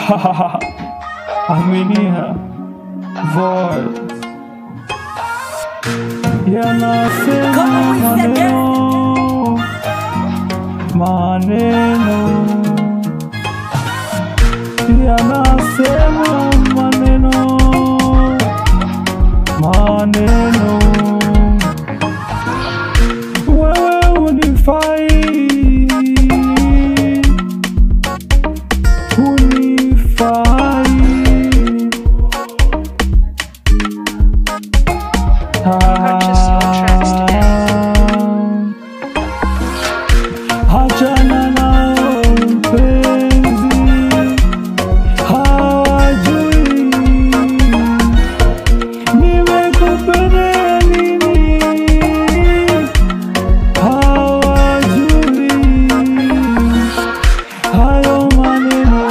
Aminia voice yanasema Kama wizard. maneno maneno yanasema maneno maneno wewe unifai unifai Purchase your tracks Achana nao mpenzi, hawajui nimekupenda nini, hawajui hayo maneno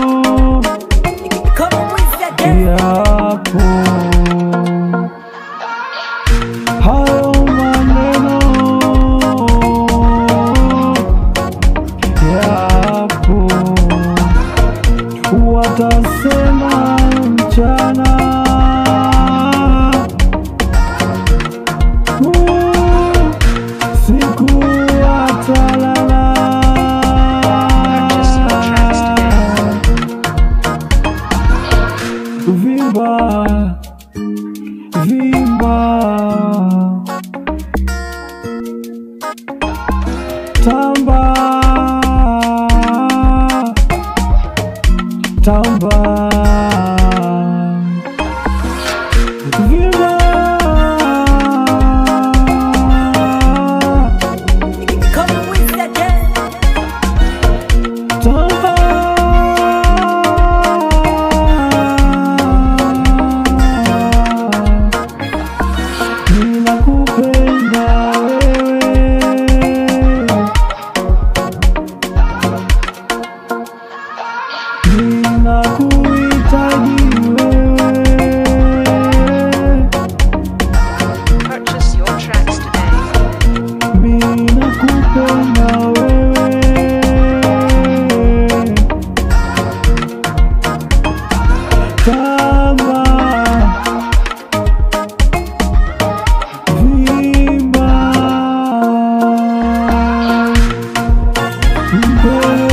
Kama wizard. yapo hayo maneno yapo watasema mchana Uh, siku watalala Purchase your tracks today. vimba vimba tamba tamba vimba Kama wizard. tamba ninakupenda wewe ninakuhitaji wewe Purchase your tracks today. ninakupenda wewe kama vimba mbele